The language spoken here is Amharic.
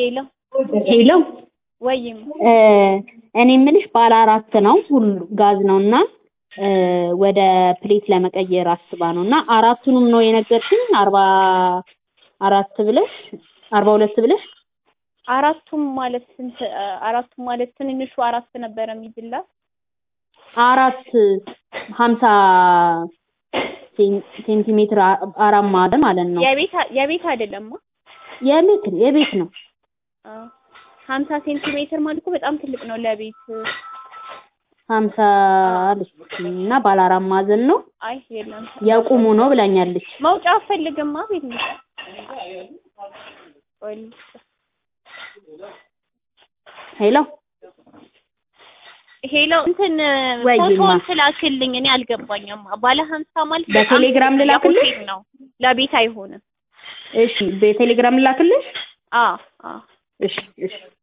ሄሎ ሄሎ ወይም እ እኔ የምልሽ ባለ አራት ነው ሁሉ ጋዝ ነው እና እ ወደ ፕሌት ለመቀየር አስባ ነው እና አራቱንም ነው የነገርሽኝ አርባ አራት ብለሽ አርባ ሁለት ብለሽ አራቱም ማለት ስንት አራቱም ማለት ትንንሹ አራት ነበረ የሚይዝላት አራት ሀምሳ ሴን- ሴንቲሜትር አ- አራት ማዕዘን ማለት ነው የቤት የቤት አይደለማ የቤት የቤት ነው አዎ ሀምሳ ሴንቲሜትር ማለት እኮ በጣም ትልቅ ነው ለቤት ሀምሳ አለች እና ባለ አራት ማዕዘን ነው አይ የለም የቁሙ ነው ብላኛለች መውጫ አፈልግማ ቤት ነው ቆይ ሄሎ ሄሎ እንትን ወይማ። ፎቶውን ስላክልኝ እኔ አልገባኝም ባለ ሀምሳ ማለት በጣም በቴሌግራም ትልቅ ልላክልሽ? ለሆቴል ነው ለቤት አይሆንም እሺ በቴሌግራም ላክልሽ አዎ አዎ እሺ እሺ